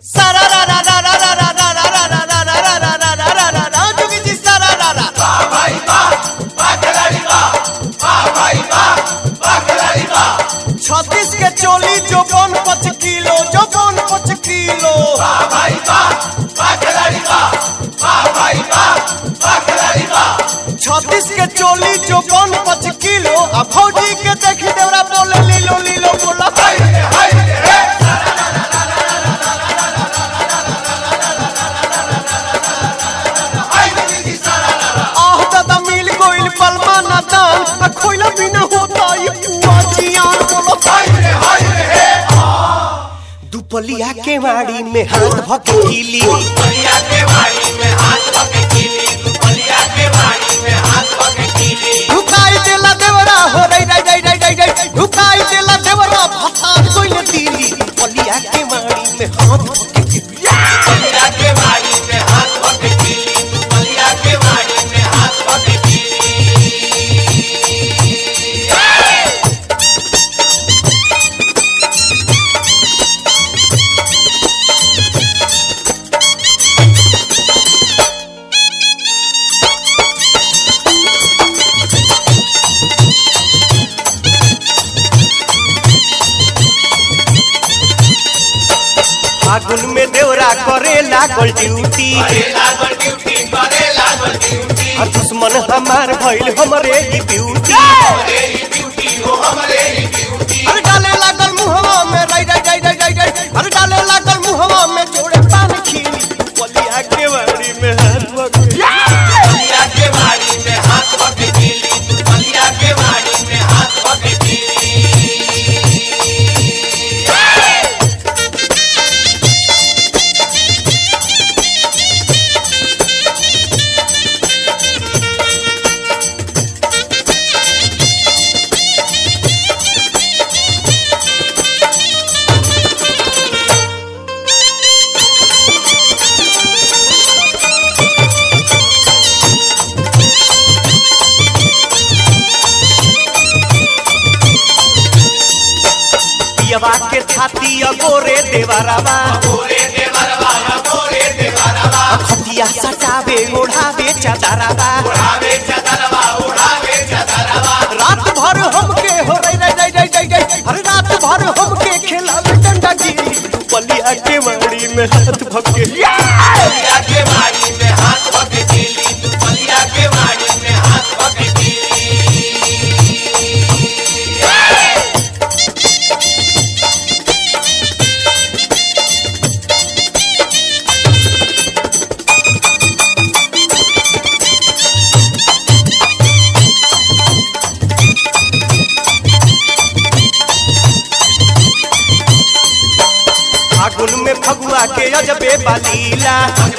सारा रा रा रा रा रा रा रा रा रा रा रा रा रा रा रा रा रा रा जोगी जी सारा रा रा छत्तीस के चोली जो कौन पच किलो जो कौन पच किलो छत्तीस के चोली जो कौन पच किलो आ फौजी के देखी देवरा बोले लीलो लीलो बोला आह दादा मिल गोइल पलमा ना दान आ खोइला बिना होता ये पुआ जियान बोलो दुपलिया के वाड़ी में हाथ भकेली ढुकाई देला देवरा हो रई रई रई रई रई रई ढुकाई देला देवरा भसान कोइल दिली दुपलिया के वाड़ी में हाथ भकेली फागुन में देवरा करे लागल ड्यूटी और दुश्मन हमार भइल हमरे ही ब्यूटी अरे डाले लागल मुहवा में रई रई रई रई रई रई अरे डाले लागल मुहवा में जोड़े पान खीली बलिया के वाड़ी में हाथ भकेली पियवा के छाती अगोरे देवरवा खतिया सटावे ओढ़ावे चदरवा रात भर हमके हो रई रई रई रई रई रई हर रात भर हमके खेलावे डंडा गिरी बलिया के वाड़ी में हाथ भकेली फागुन में फगुआ के अजबे बलीला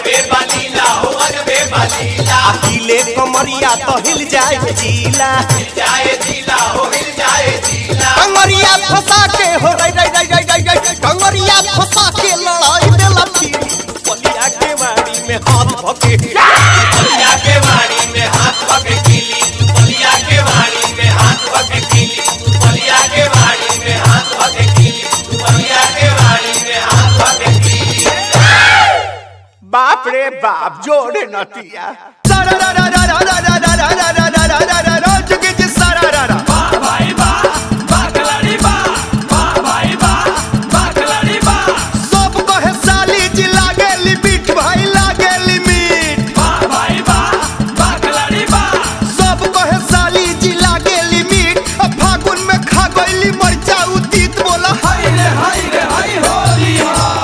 अकेले कमरिया तो हिल जाए जीला कंगरिया फंसा के हो रई रई रई रई रई रई कंगरिया फंसा के लड़ाई देला फिर बलिया के वाड़ी में हाथ भके बाप रे बाप जोड़े नतिया सब कहे साली जी लागेली मीठ भाई लागेली मीठ सब कहे साली जी लागेली मीठ अब फागुन में खा गईली मरचा उतीत बोला हाय रे हाय रे हाय होली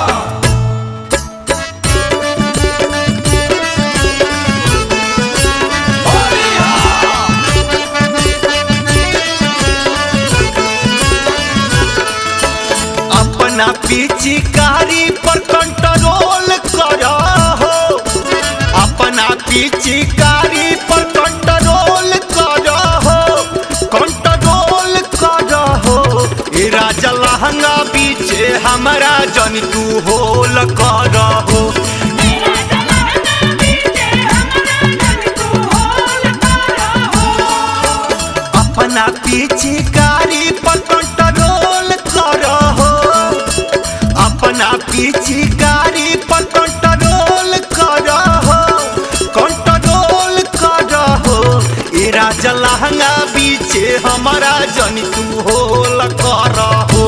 अपना पिचकारी पर कंट्रोल करो हो अपना पिचकारी पर कंट्रोल करो हो कंट्रोल करो हो ए राजा लहंगा पीछे हमारा जन तू होल करो हो अपना पिचकारी पर कंट्रोल करो हो अपना पिचकारी हमारा जनी तू हो लकर हो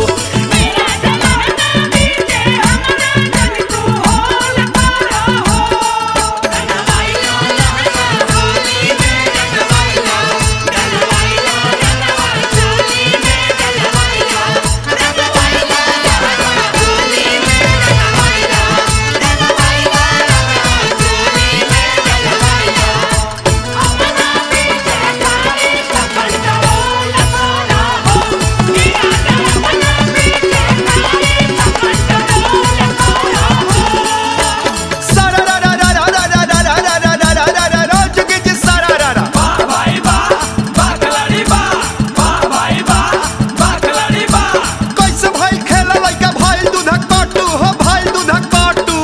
कैसे भाई खेला लइका भाई दूधक काटू हो भाई दूधक काटू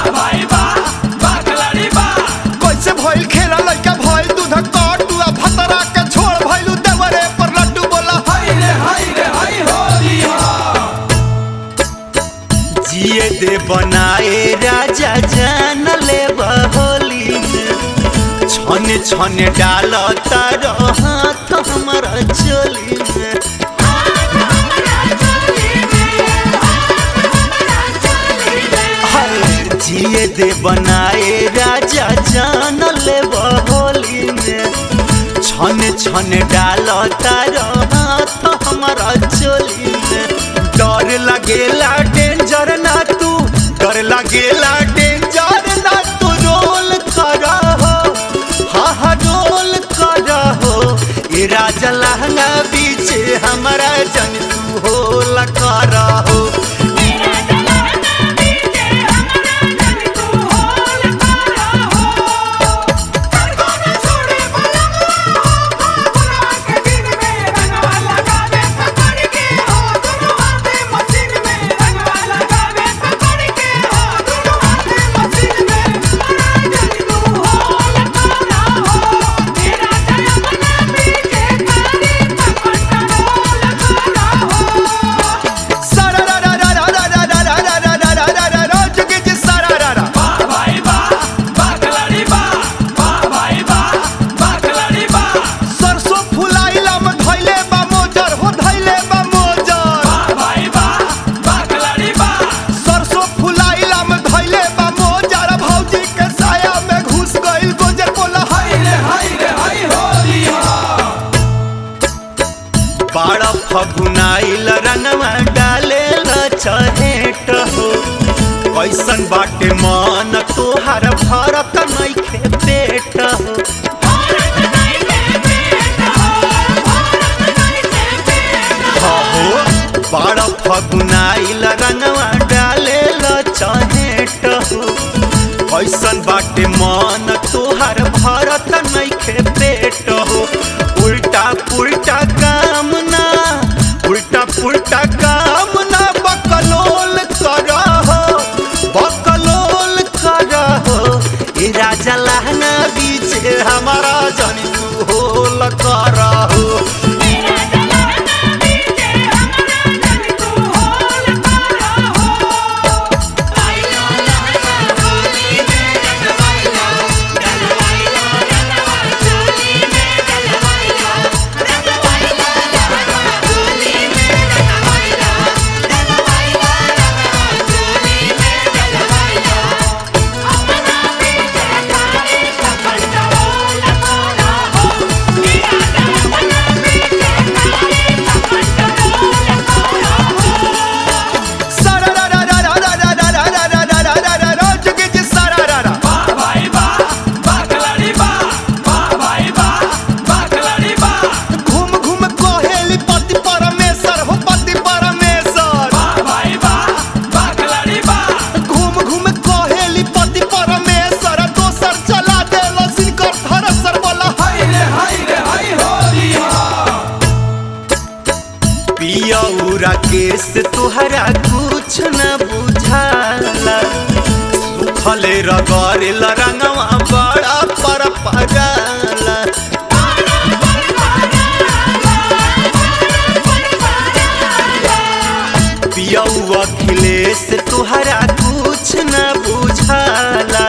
कैसे भाई खेला लइका भाई दूधक काटू आ भतरा के छोड़ भाईलू देवरे पर लड्डू बोला जिए दे बनाए राजा जान ले बहोली छने छने डाल तार हाथ हमारा चोली में हाय, जिए दे बनाए राजा जान ले बहोली में छने छने डाल तार हाथ हमारा चोली में डर लगेला डेंजर ना तू डर लगेला डेंजर ना तू रोल कर हो हा हा रोल कर हो ये राजा लहंगा बीच हमारा जन तू हो लकर हो सारा रा रा रा रा रा रा रा रा रा रा रा रा रा रा रा जुगे जी सारा रा रा सरसों फुलाइला में धइले बा मोजर हो धइले बा मोजर सरसों फुलाइला में धइले बा मोजर भौजी के साया में घुस गइल गोजर बोला हाय रे हाय रे हाय बाड़ा फगुनाइल रंगवा डाले चहेट हो कैसन बाटे मन तोहार भरत नइखे पेट हो हो बाड़ा फगुनाइल रंगवा डाले चहेट हो कैसन बाटे मन तोहार भरत नइखे पेट हो उल्टा पुल्टा काम ना उल्टा पुल्टा काम ना बकलोल कर हो बकलोल कर हो ये राजा लहना बीच हमारा जनी तू हो लकर हो सारा रा रा रा रा रा रा रा रा रा रा रा रा रा रा रा जुगे जी सारा रा रा घूम घूम कोहेली पति परमेश्वर हो पति परमेश्वर घूम घूम कोहेली पति परमेश्वर दोसर चला दे सिनकर धरसर बोला हाय रे हाय रे हाय पिया उरा केस तुहरा कुछ न बुझाला सुखले रगरेल रंगवा बड़ा पर पगाला पियऊ अखिलेश तुहरा कुछ न बुझाला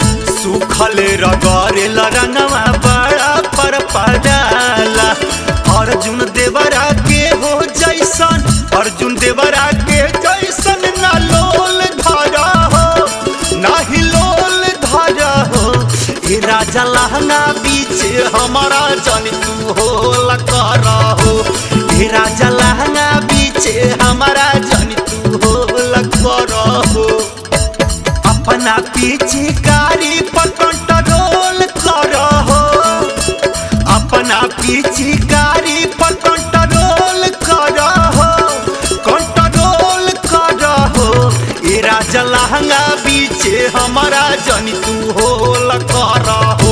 सुखल रगरेल रंगवा बड़ा पर पड़ाला अर्जुन देवरा के हो जैसन अर्जुन देवरा के जैसन ना लोल धारा हो ना ही लोल धारा हो ए राजा लहंगा बीच हमारा जन तू हो लकारा हो ए राजा लहंगा बीच हमारा जन तू हो लकारा हो अपना पीछे कारी पर कंट्रोल करो हो अपना पीछे कारी पर कंट्रोल करो हो कंट्रोल करो हो ए राजा लहंगा बीचे हमारा जन तू हो लकारा हो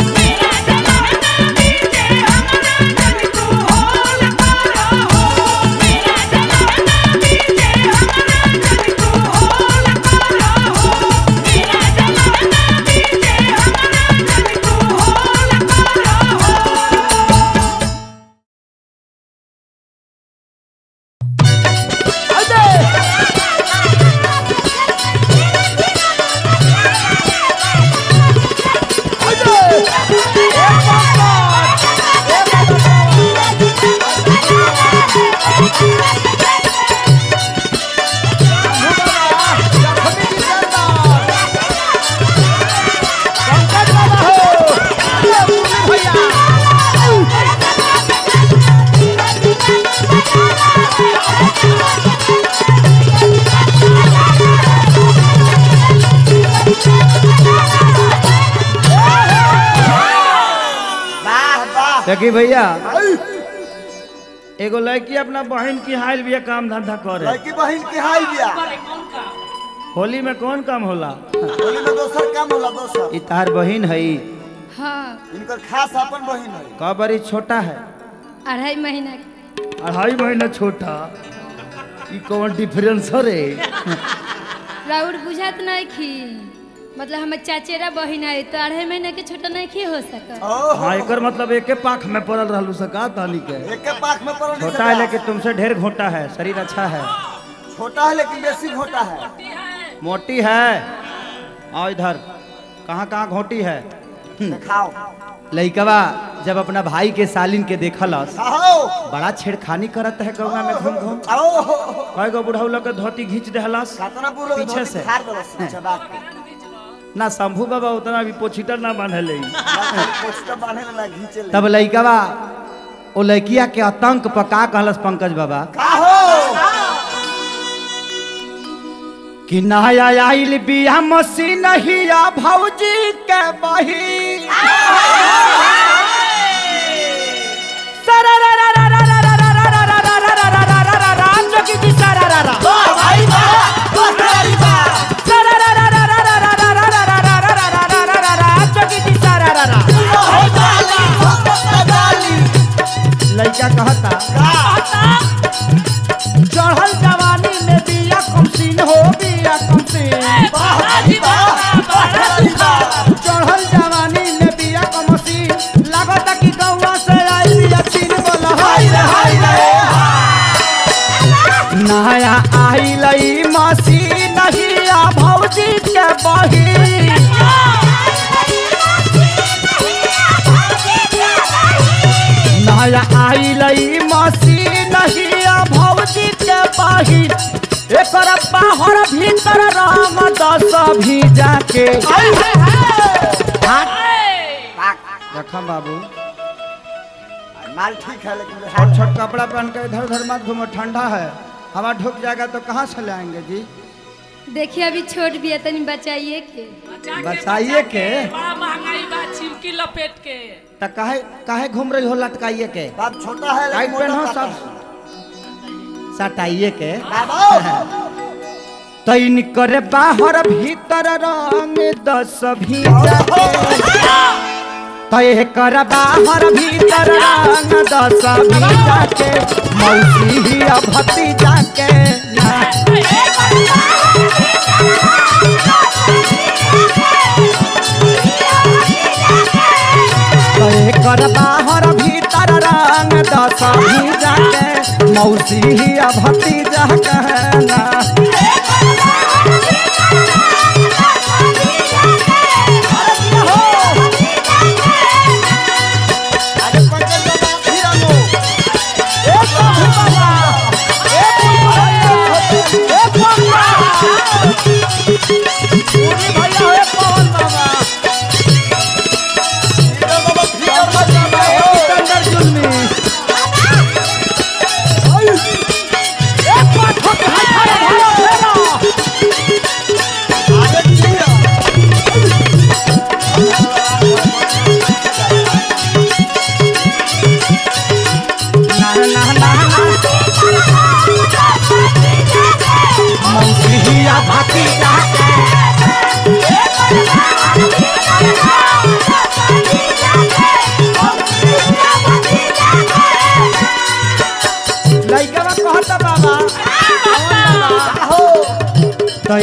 देखी भैया एगो लड़की अपना बहन की हाइल बिया काम धंधा करे लड़की बहन के हाल बिया होली में कौन काम होला होली में दोसर काम होला दोसर ई तार बहन है हाँ इनकर खास अपन बहन है का बड़ी छोटा है अढ़ाई महीना के अढ़ाई महीना छोटा ई कौन डिफरेंस हो रे राउर बुझात नहीं खी मतलब हमार चाचेरा बहिन है तो अढ़ाई महीना के छोटा नहीं खी हो सकत ओह हाँ एकर मतलब एके पाख में पड़ल रहलू सका तानी के एक के पाख में पड़ल नहीं छोटा है सका। लेकिन तुमसे ढेर घोटा है शरीर अच्छा है छोटा है लेकिन बेसी घोटा है मोटी है आओ इधर कहाँ कहाँ घोटी है खाओ लइकवा जब अपना भाई के सालिन के देखलस आओ बड़ा छेड़खानी करत है गौवा में घूम घूम आओ कई गो बुढ़ौला के धोती घींच देहलस कातना पूरा पीछे से। खार दलस चबाक के ना शंभू बाबा उतना भी पोछीटर ना बांधले पोस्टर बांधे ला घींचे ले तब लइकवा ओ लड़किया के आतंक पर का कहलस पंकज बाबा का हो कि नया आइल बिया मसीन हिया भौजी के बही लइका कहता चढ़ल जवानी में बिया कमसीन हो बिया कमसीन चढ़ल जवानी में बिया कमसीन लागता कि गौवा से आई बिया चीन बोला हाय रे हाय रे नया आई लई मसीन हिया भौजी के बही नया आई लई मसीन हिया भौजी के बही एकर बाहर भीतर रंग दस भीजा के देखम बाबू माल ठीक है लेकिन छोट छोट कपड़ा पहन के इधर उधर मत घूमो ठंडा है हवा ढुक जाएगा तो कहाँ से लाएंगे जी देखिए अभी छोट भी है तनी बचाइए के बचाइए के बड़ा महंगाई बा छिमकी लपेट के तो काहे काहे घूम रही हो लटकाइए के बाप छोटा है टाइट लेकिन पहनो मोटा सब सटाइए के बाबा तैन करे बाहर भीतर रंग दस भीजा के तय कर बाहर भीतर रंग दस भीजा के मौसी ही भतीजा के ना तय कर बाहर भीतर रंग दस भीजा के मौसी ही भतीजा के ना अरे पंकज बाबा फिर आनो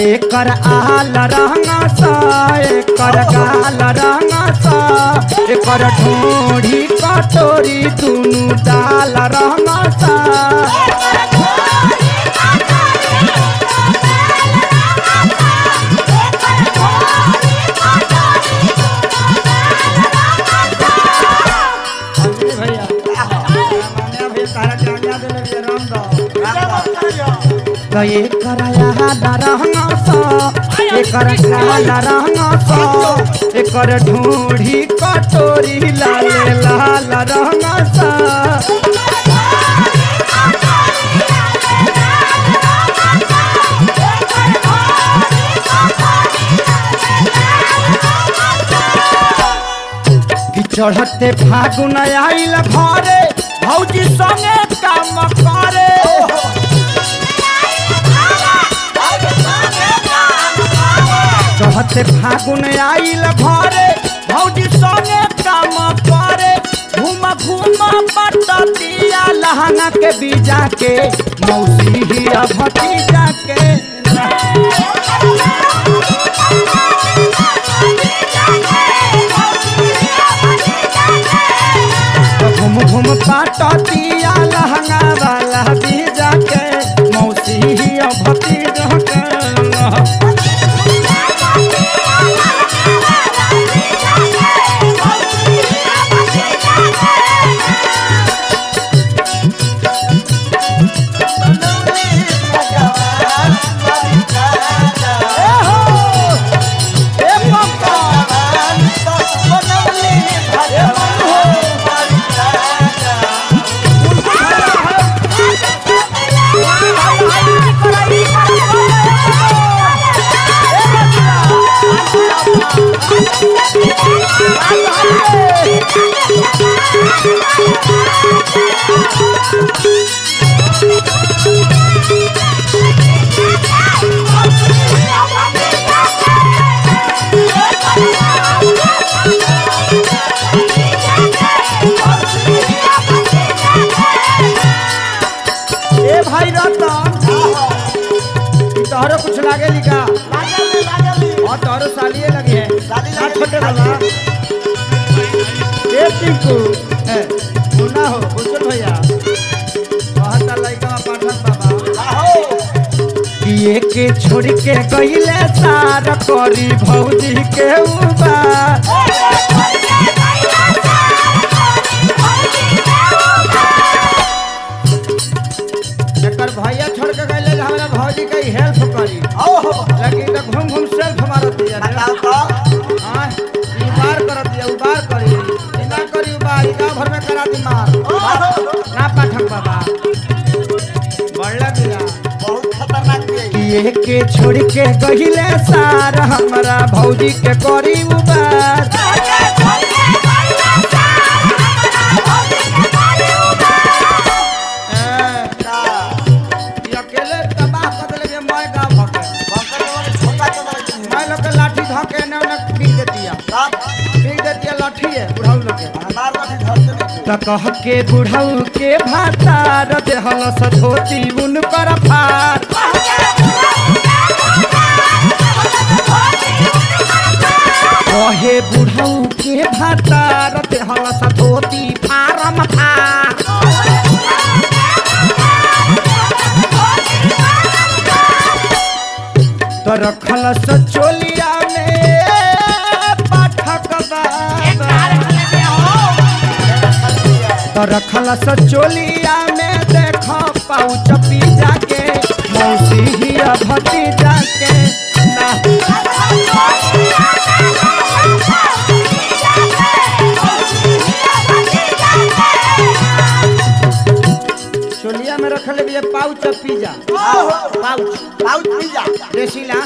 एकर आल रंग सा एकर गाल रंग सा एकर ढोढ़ी कटोरी दुनु डाल रंग सा भैया भैया तारा के आज्ञा देले के राम दो तो एकर आल रंग सा एकर गाल रंग सा एकर ढोढ़ी कटोरी लाल लाल रंग सा कि चढ़ते फागुन आइल घरे भौजी संगे काम करे चढ़ते फागुन आइल घरे भौजी संगे काम करे घूम घूम पटतिया लहंगा के बीजा के मौसी ही भतीजा के घूम घूम पाटिया लहंगा वाला बीजा के मौसी ही भतीजा के ए भाई रतन ई तोहरो कुछ लागे लिका और तोहरो सालिए लगे है ना छोटे वाला ए टिंकू ए मुन्ना हो बुजुर्ग भैया कहता लइका पाठक बाबा किए के छोड़ के गईले सार करी भौजी के उबा एकर भैया छोड़ के गईले हमरा भौजी के हेल्प करी लेकिन तो घूम घूम सेल्फ मारत दिया हाँ ई बार करत दिया उ बार करी ई ना करी उ बार ई गाँव भर में करा दी मार ना पाठक बाबा बढ़ला दिया किए के छोड़ के गहिले सार हमरा भौजी के करी उबार ए, ई अकेले तबाह कर देले जे मैं गाँव भके मैं लोग के लाठी धके ने ने पीट देतिया पीट देतिया लाठी है बुढ़ाऊ लोग के त कह के बुढ़ऊ के भातार देहल सधोती उन पर फार कहे बुढ़ऊ के भातार देहल सधोती फारम फार तो रखल सचोलिया में पाठक बाबा तो रखल सचोलिया में देख पाउच पीजा के मौसी ही भतीजा के ना चोलिया में रखल भी पाउच पिज्जा पाउच देसी ला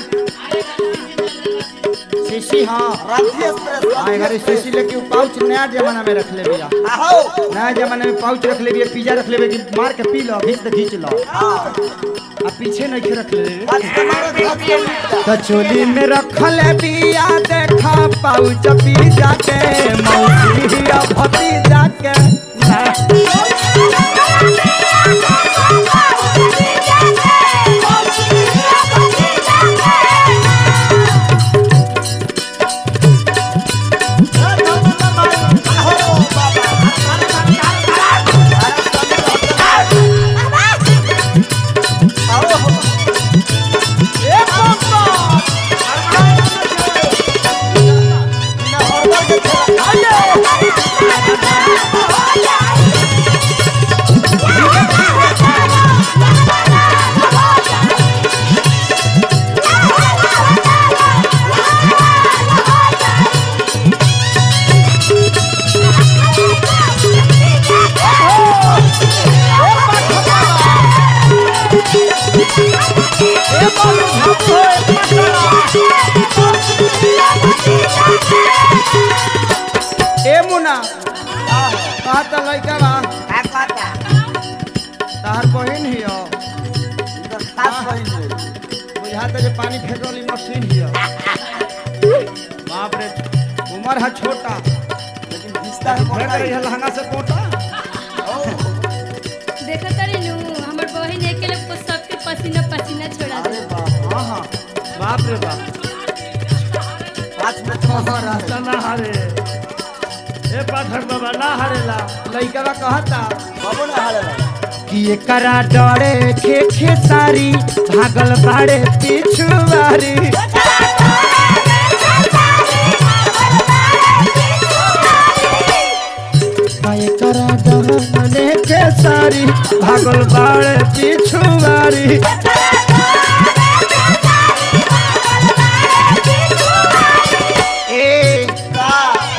शीशी हाँ हाँ एगारे शीशी लेके उ पाउच नया जमाना में रख ले भैया नया जमाना में पाउच रख ले भैया पिज्जा रख ले भैया कि मार के पी लो घींच तो खींच लो आ पीछे नहीं रख ले तो चोली में रखल बिया देखा पाउच पिज्जा के मौसी हिया भतीजा के हाँ। कहता लइका बा का कहता तहर बहिन हियो इधर खास बहिन रे बुझाता जे पानी फेंकली मशीन हियो बाप रे उम्र है छोटा लेकिन घिसता है फेंक रही है लहंगा से पोटा देखा तारी नु हमर बहिन अकेले को सबके पसीना पसीना छोड़ा अरे दे बाप हाँ हाँ बाप रे बाप पाँच मिनट हाँ रास्ता ना हारे ए पाठक बाबा ना हारेला लइका बा कहता बाबू ना हालेला कि एकरा डरे खे खेसारी भागल बाड़े पिछुआरी एकरा डरे खेसारी भागल बाड़े पिछुआरी ए का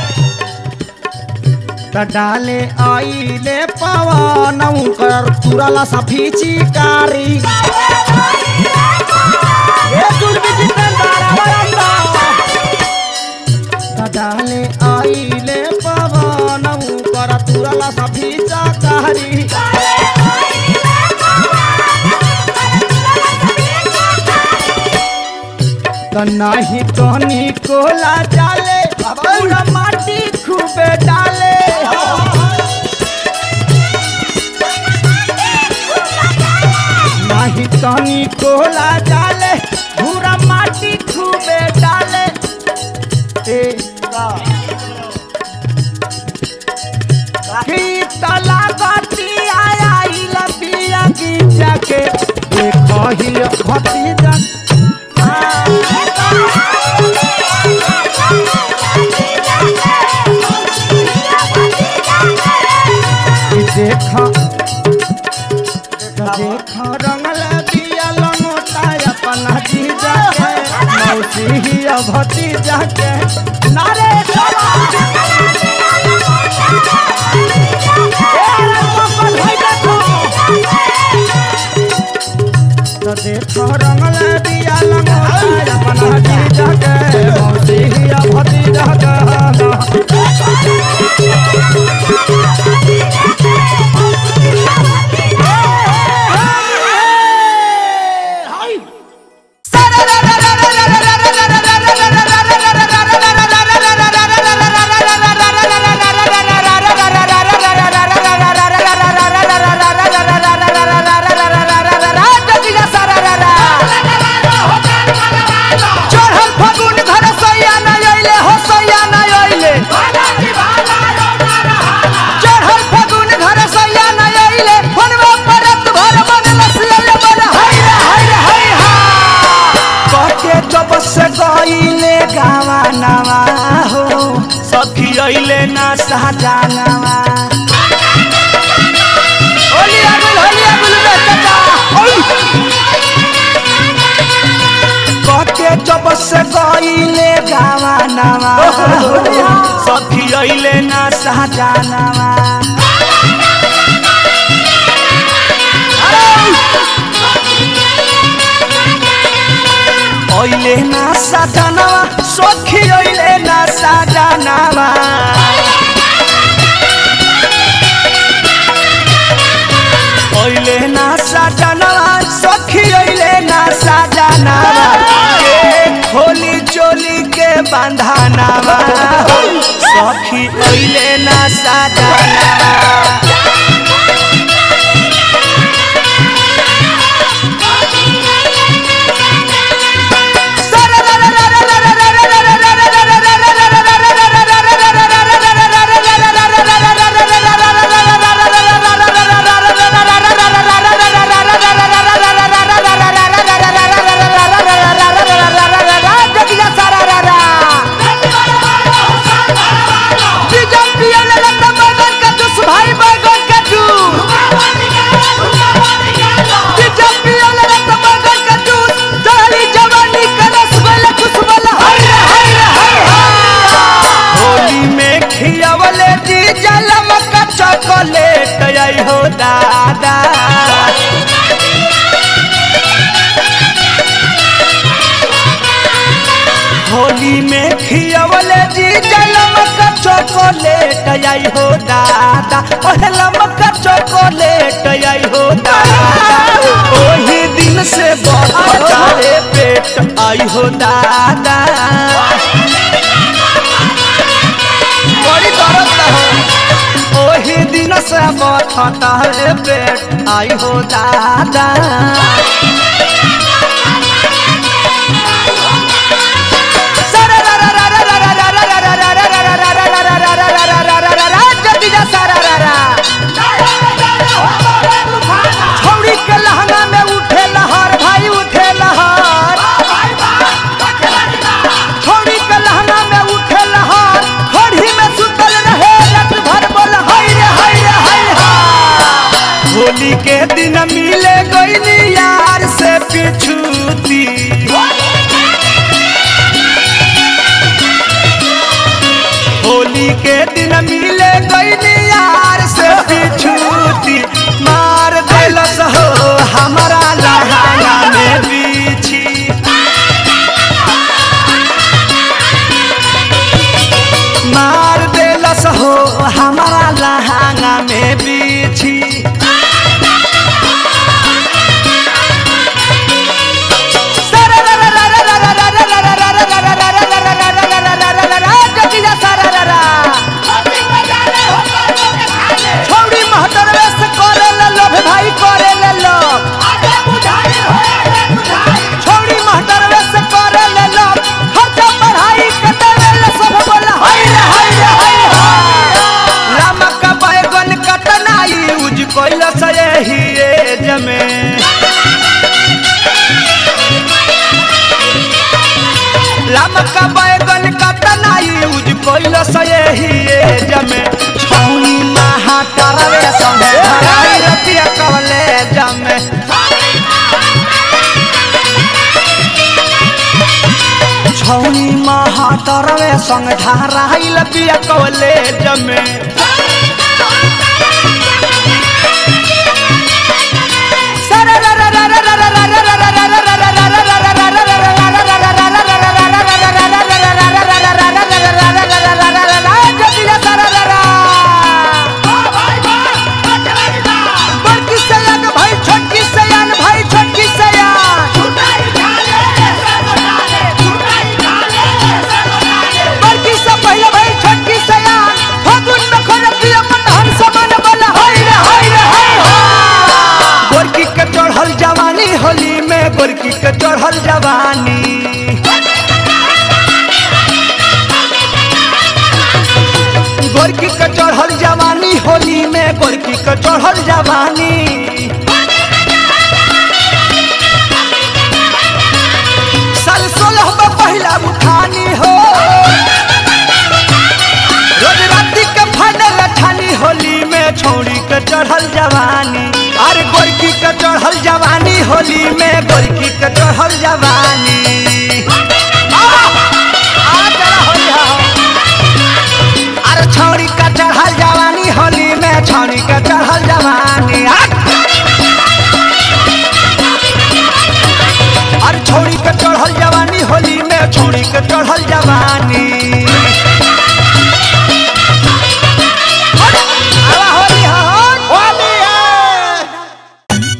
त डाले आइले पवन कर तुरला सफी चिकारी ए दुर्बी जितेंद्र बरंदा त डाले आइले पवन कर तुरला सफी चिकारी त नाही तोनी कोला जाले पूरा माटी खूबे डाले नाही तनी कोला डाले पूरा माटी खूबे डाले ए का की तला बाती आया इला पिया की जाके देखो ही भतीजा ई देखो देखो रंगल दिया लंगोटा अपना जीजा के मौसी ही भतीजा के नारे तो देखो रंगल दिया लंगोटा अपना जीजा के मौसी ही भतीजा के चढ़ल फगुन घर सैया न अइले हो सैया न अइले चढ़ल फगुन घर सैया न अइले बनवा परत भर मन लसियले बन हाय रे हाय रे हाय हा कहके जब से गइले गावा नवा हो सखी अइले ना सहजानवा होली आगुल होली आगुल रे चाचा कहके जब से गइले गावा नवा सखी अइले ना सहजानवा अइले ना सजनवा सखी अइले ना सजनवा अइले ना सजनवा सखी अइले ना सजनवा के खोली चोली के बंधनवा सखी अइले ना सजनवा भाई होली में खियवले जी जलमक चॉकलेट आई हो दादा ओहे लमक चॉकलेट आई हो दादा ओही दिन से बढ़ता रे पेट आई हो दादा बड़ी दर्द हो ओही दिन से बढ़ता रे पेट आई हो दादा छौड़ी के लहंगा में उठे लहर भाई उठे लहर छौड़ी के लहंगा में उठे लहर खड़ी में सुतल रहे रात भर बोल हाय रे हाय रे हाय हा होली के दिन मिले गईली यार से पिछूती होली के दिन मिले गईली यार से पिछूती मार देलस हो हमारा लहाना में बीछी मार देलस हो हमारा लहाना में बीछी छौड़ी महतरवे से करे ले लोभ भाई करे ले लोभ छौड़ी महतरवे से करे ले लोभ खर्चा पढ़ाई के देवे ले सब बोला हाय रे हाय रे हाय हा राम का बैगन कतना यूज कोइल से यही एज में राम का बैगन कतना यूज कोइल से यही एज में छौनी महा करवे संगे धराई रतिया कवले जमे छौनी महा तरवे संग धराई लतिया कवले जमे बड़की सयान भाई छोटकी सयान भाई छोटकी सयान बड़की से पहले भाई छोटकी सयान फागुन में खोल दिया मन हम समान बोला हाय रे हाय रे हाय हा गोरकी के चढ़ल जवानी होली में गोरकी के चढ़ल जवानी गोरकी के चढ़ल जवानी होली में गोरकी के चढ़ल जवानी साल सोलह में पहला उठानी हो रोज राति के फाइनल ठानी होली में छौड़ी के चढ़ल जवानी अरे गोरकी के चढ़ल जवानी होली में गोरकी के चढ़ल जवानी आ, आ चला होली हो। अरे छौड़ी का चढ़ल जवानी होली में छौड़ी का चढ़ल जवानी आ! अरे छौड़ी का चढ़ल जवानी होली में छौड़ी का चढ़ल जवानी आवा होली हो होली है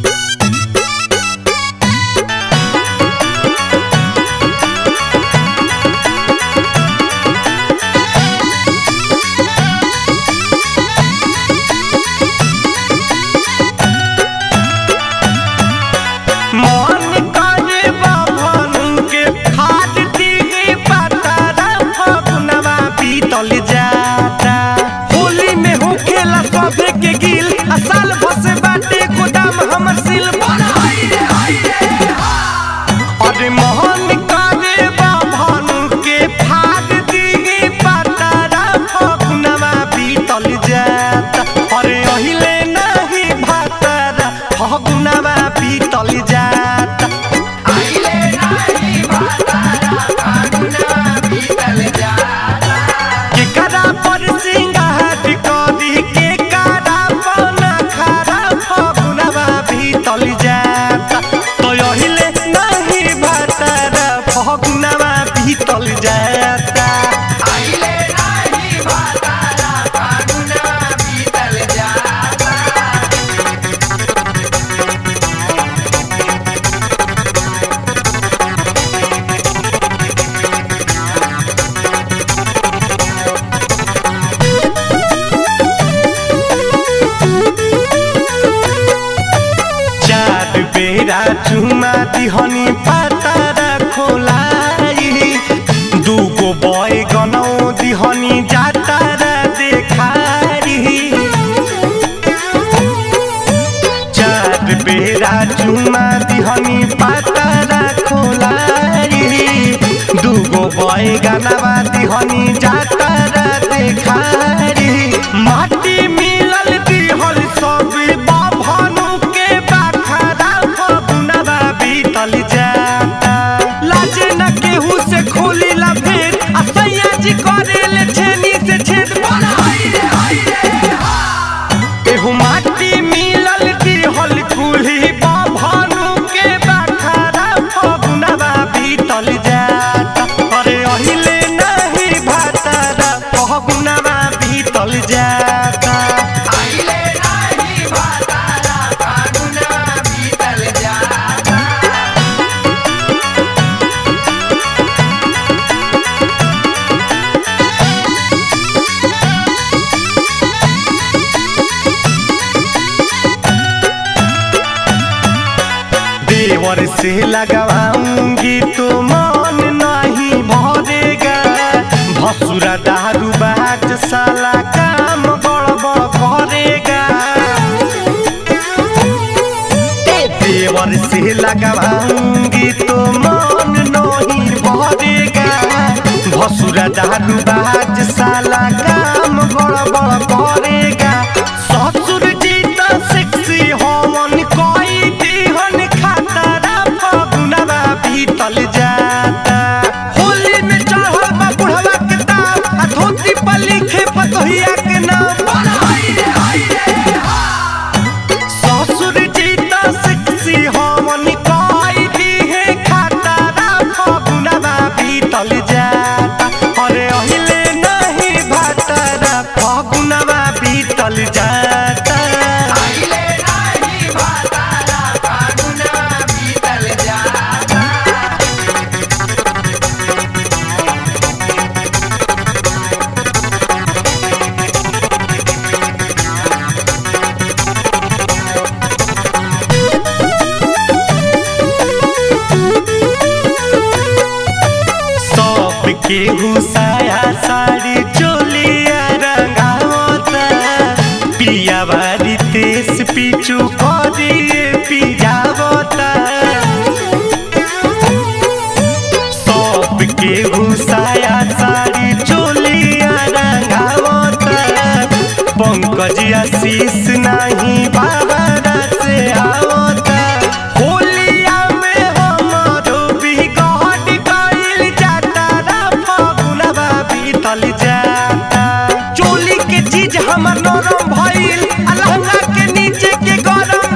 मन करे बाभन के खाद दी पतरा दिहनी पातारा खोलाई दूगो बॉय गनौ दिहनी जातारा देखारी चार बेरा चुमा दिहनी पातारा खोलाई दूगो बॉय गनवा दिहनी जातारा देखारी माटी मिलल दिहल सब बाभनु के बाखरा फगुनवा बीतल जाता लाजे न केहू से खोली ला भेद आ सैया जी करे ले छेनी से छेद केहू माटी मिलल दिहल कुल्ही बाभनु के बाखरा फगुनवा बीतल जाता अरे अहिले नहीं भातारा फगुनवा बीतल जाता देवर से लगवाऊंगी तो मन नहीं भरेगा भसुरा दारू बाज साला काम गड़बड़ करेगा देवर से लगवाऊंगी तो मन नहीं भरेगा भसुरा दारू बाज साला काम गड़बड़ करेगा ससुर जी तो सेक्सी होवन कोई दिहन खातारा फगुनवा बीतल जाता होली में चढ़ल बा बुढ़वा के दाम आ धोती पर लिखे पतोहिया के नाम ससुर जी तो सेक्सी होवन कोई दिहे खातारा फगुनवा बीतल जाता अरे अहिले नहीं भातारा फगुनवा बीतल जाता सब केहू साया साड़ी चोलिया रंगावता पिया बारी तेस पीछू करिए पिजावता सब केहू साया साड़ी चोलिया रंगावता पंकज आशीष नहीं बाबा से आवता होलिया में हमरो बिगड़ गइल जाता रा फगुनवा बीतल जाता चोली के चीज हमर नरम भइल आ लहंगा के नीचे के गरम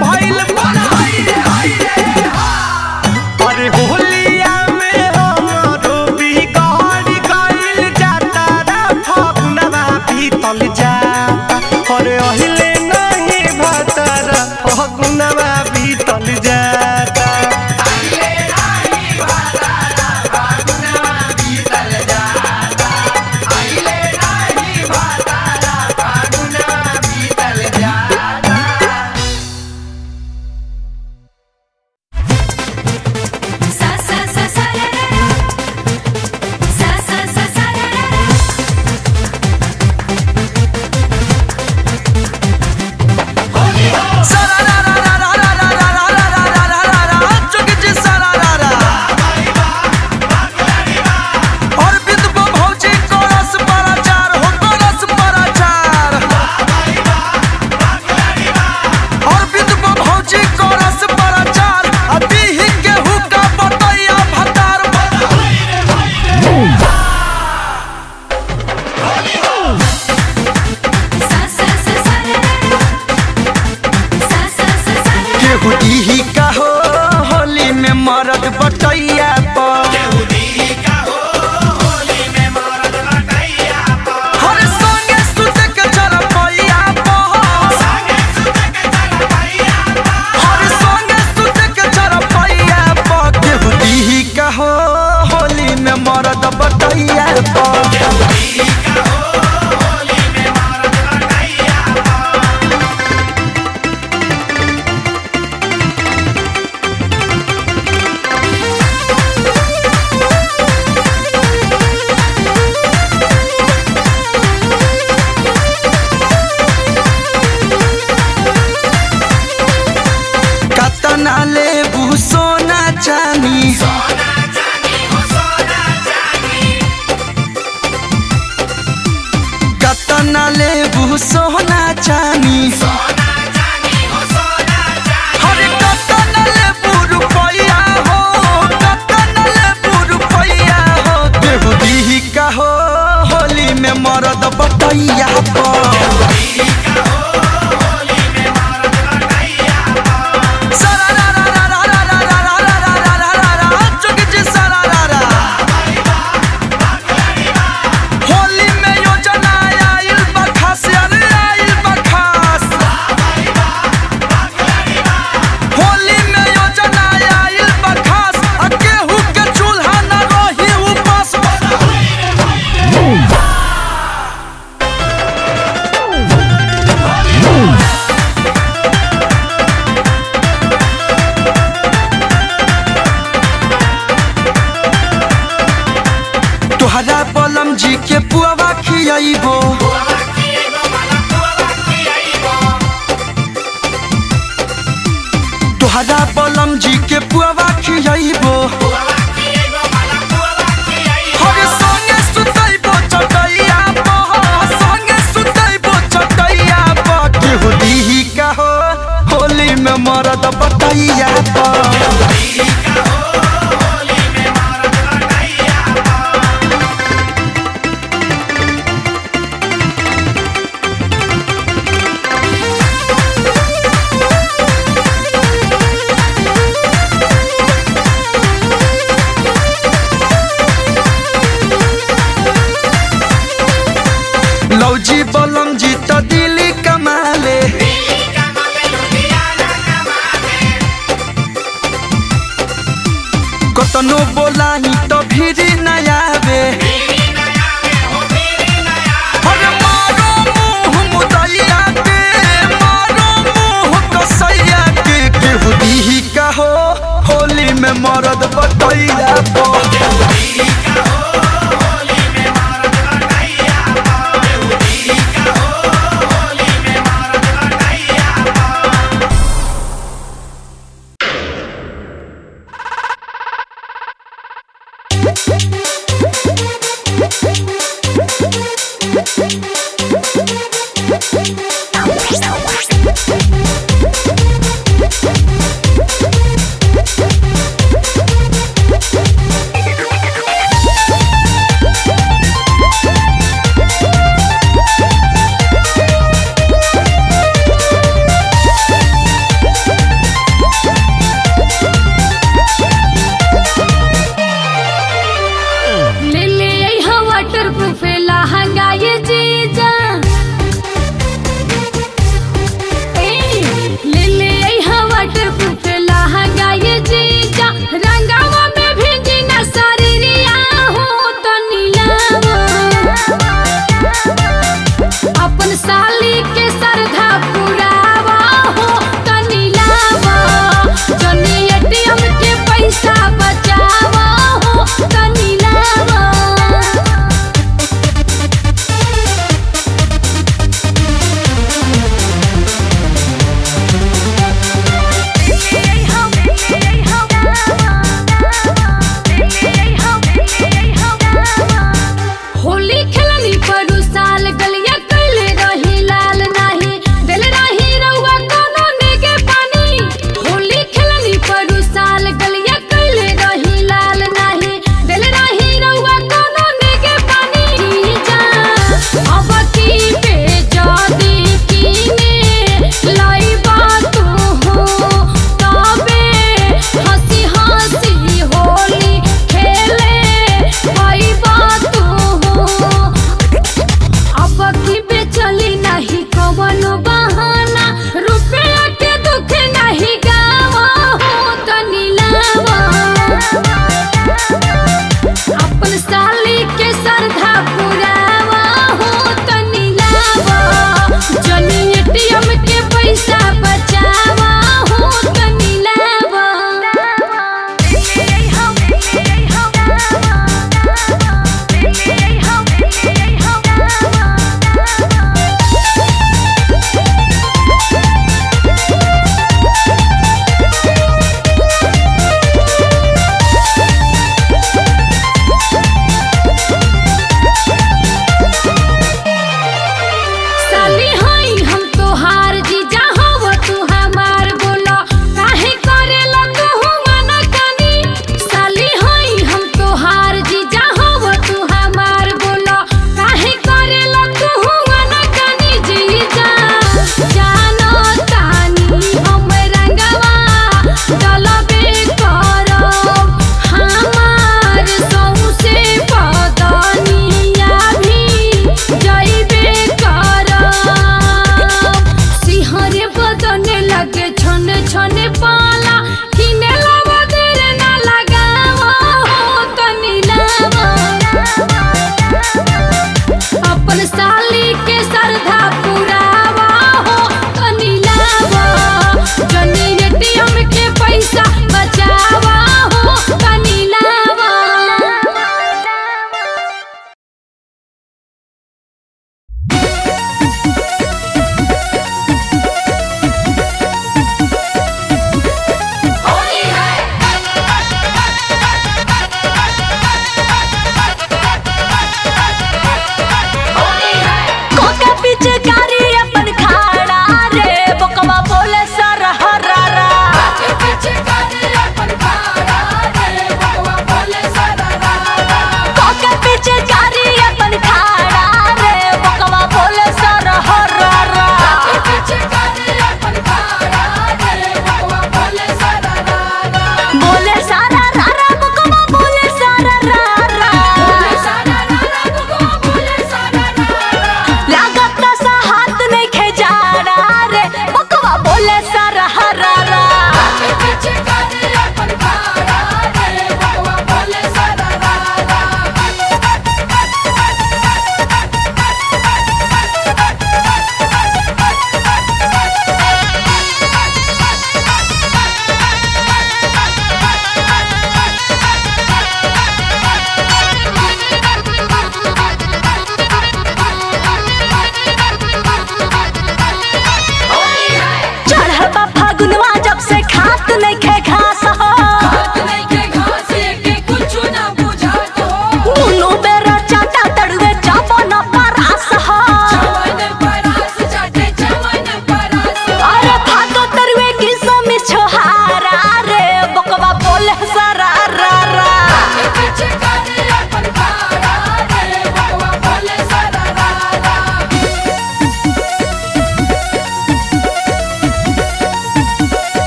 चानी हरे कतन लेबू रुपैया हो कतन लेबू रुपैया हो देहु दीही का हो होली में मरद बटैया पर सारा रा रा रा रा रा रा रा रा रा रा रा रा रा रा चुक जी सारा रा रा होली में योजना आइल बखास अरे आइल बखास होली में योजना आइल बखास आ केहू के चूल्हा न रही उपास तोहरा बलम जी के पुआवा खियाइबो तोहरा बलम जी के पुआवा खियाइबो हरे संगे सुतैबो चटैया पर संगे सुतैबो चटैया पर केहू दीही का हो होली में मरद बटैया पर लौजी बलम जी तो दिली कमाले कतनो बोलाही तो भीरी न आवे अरे मारो मुंह मुदैया के मारो मुंह कसैया के केहू दीही का हो होली में मरद बटैया पर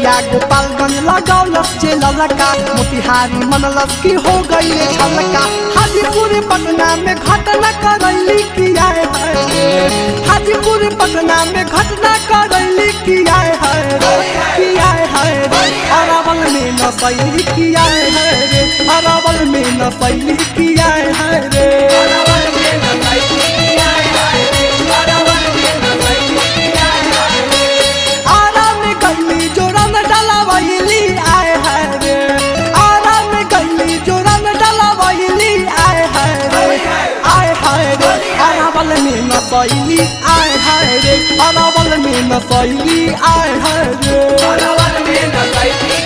बेतिया गोपालगंज लगौलस जे ललका मोतिहारी मनलस की हो गई छलका हाजीपुर पटना में घटना करैली की आए है हाजीपुर पटना में घटना करैली की आए है की आए है अरवल में न सैली की आए है रे अरवल में न सैली की आए है रे आरा में गली जोरा में डाला वहीली आए है रे आरा में गली जोरा में डाला वहीली आए है रे आए है रे अरावल में न सैली आए है रे अरावल में न सैली आए है रे